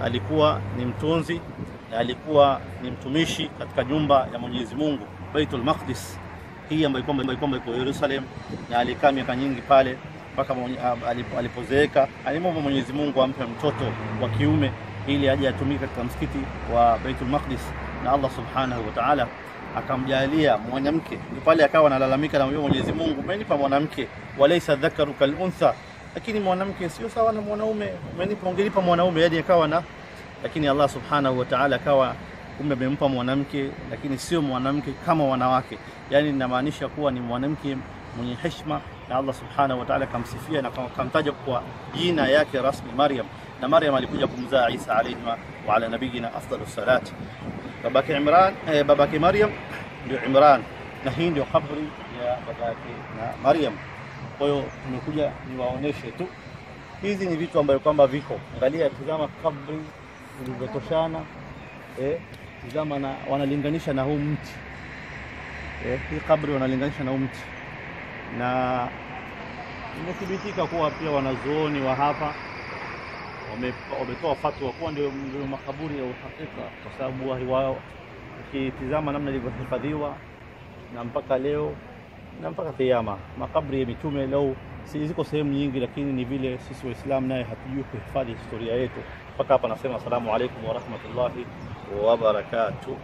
alikuwa ni mtunzi na alikuwa ni mtumishi katika nyumba ya Mwenyezi Mungu Baitul Maqdis, hii ambayo kwamba kwamba iko Yerusalem, na alikaa miaka nyingi pale mpaka mwenye- ah, alipo- alipozeeka. Alimwomba Mwenyezi Mungu ampe mtoto wa kiume ili aje atumike katika msikiti wa Baitul Maqdis, na Allah subhanahu wa ta'ala akamjalia mwanamke. Ni pale akawa analalamika na Mwenyezi Mungu, umenipa mwanamke, walaysa dhakaru kal untha, lakini mwanamke sio sawa na mwanaume, umenipa ungenipa mwanaume, yani akawa na lakini Allah subhanahu wa ta'ala akawa kumbe amempa mwanamke, lakini sio mwanamke kama wanawake, yani inamaanisha kuwa ni mwanamke mwenye heshima, na Allah subhanahu wa ta'ala akamsifia na akamtaja kwa jina yake rasmi Maryam, na Maryam alikuja kumzaa Isa alayhi wa ala nabiyina afdalus salat. Babake Imran, eh, babake Maryam ndio Imran, na hii ndio kabri ya babake na Maryam. Kwa hiyo tumekuja niwaoneshe tu hizi ni vitu ambavyo kwamba viko. Angalia, tizama kabri zilivyotoshana, eh, tizama na wanalinganisha na huu mti eh, hii kabri wanalinganisha na huu mti, na imethibitika kuwa pia wanazuoni wa hapa wame- wametoa fatwa kuwa ndio ndio makaburi ya uhakika, kwa sababu wahi wao ukitizama namna ilivyohifadhiwa na mpaka leo na mpaka kiyama. Makabri ya mitume leo si ziko sehemu nyingi, lakini ni vile sisi Waislamu naye hatujui kuhifadhi historia yetu. Mpaka hapa nasema asalamu alaikum warahmatullahi wabarakatuh.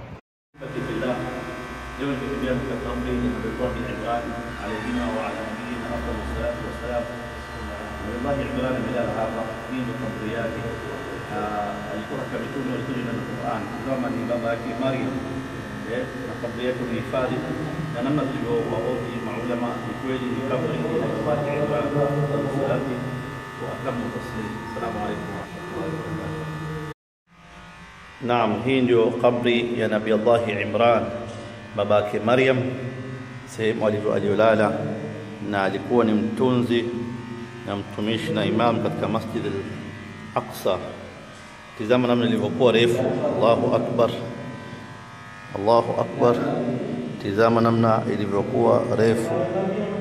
Leo nimetembea katika kabri ya Nabii Imran alayhima wa ala nabiyina afdalu salatu wassalam. Nabii Imran amelala hapa, hii ndio kabri yake. Ah, Alikuwa katika mitume walikuja na Qur'an, kama ni baba yake Maryam eh, na kabri yake ni hifadhi na namna tulivyowahoji maulama, ni kweli ni kabri ya Nabii Imran afdalu salati wa atamu taslim. Assalamu alaykum wa rahmatullahi wa barakatuh. Naam, hii ndio kabri ya Nabii Allah Imran babake Maryam, sehemu alivyo- aliyolala, na alikuwa ni mtunzi na mtumishi na imam katika Masjid al-Aqsa. Tizama namna ilivyokuwa refu. Allahu akbar, Allahu akbar! Tizama namna ilivyokuwa refu.